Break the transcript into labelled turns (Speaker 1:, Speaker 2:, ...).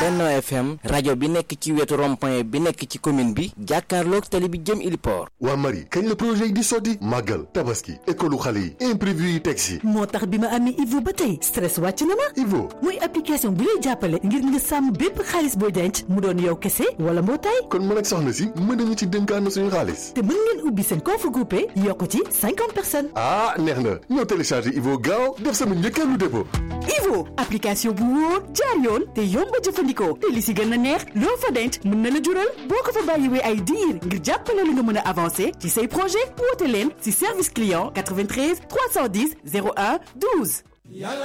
Speaker 1: Benno FM rajo bi nekk ci wetu rond-point bi nekk ci commune bi jàkkaarloog tali bi jëm Iliport.
Speaker 2: waa Marie kañ la projet yi di sotti màggal tabaski école xale yi imprévu yi teg si.
Speaker 3: moo tax bi ma amee Ivo ba tey stress wàcc na ma.
Speaker 2: Ivo
Speaker 3: muy application bi lay jàppale ngir nga sàmm bépp xaalis booy denc mu doon yow kese wala mbootaay.
Speaker 2: kon mën ak soxna si mën nañu ci dénkaan suñu xaalis.
Speaker 3: te mën ngeen ubbi seen compte groupé yokk ci cinquante personnes.
Speaker 2: ah neex na ñoo téléchargé Ivo gaaw def sama njëkkeelu dépôt.
Speaker 3: Ivo application bu wóor jaar yoon te yomb a jëfandikoo te li si gën a neex loo fa denc mën na la jural boo ko fa bàyyiwee ay diir ngir jàppale la nga mën a avancer ci say projet woote leen si service client 93 310 01 12.